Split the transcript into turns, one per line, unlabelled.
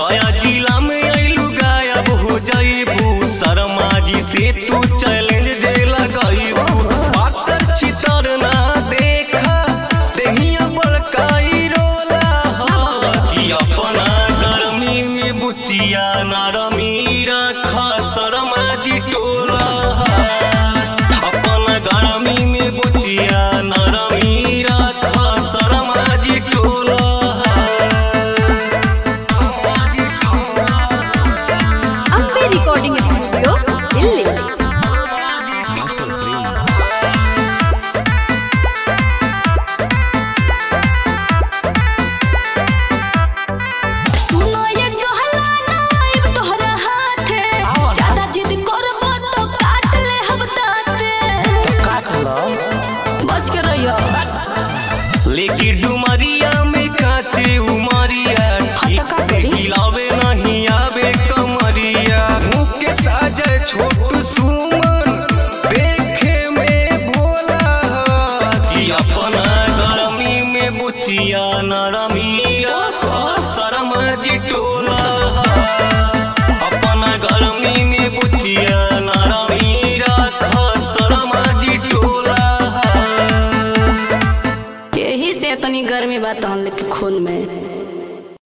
गया जिला में आइलू गायब हो जाइबू शर्मा जी से तू चैलेंज जे लगाइबू पातर छितर ना देखा देहिया बड़काई रोला हा कि अपना गर्मी में बुचिया नरमी रखा शर्मा जी टोला हा अपना गर्मी में बुचिया नरमी रखा शर्मा जी टोला हा
ಅಂಬೆ ರೆಕಾರ್ಡಿಂಗ್ ಸ್ಟುಡಿಯೋ ಇಲ್ಲಿ
सुनो ये जोहला नाइब तोहरा हाथे ज्यादा जिद करबो तो काट ले हम दाते बच के रहियो
लेकिन डुमरिया में काचे उमरिया ठीक
का
से
करी?
हिलावे नहीं आवे कमरिया मुँह के साजे छोटू सुमन देखे में भोला हा कि अपना गर्मी में बुचिया नरमी रखा शर्म जी टोला हा। अपना गर्मी में बुचिया नरमी रखा शर्म जी टोला हा।
यही से इतनी गर्मी बात हम लोग के खून में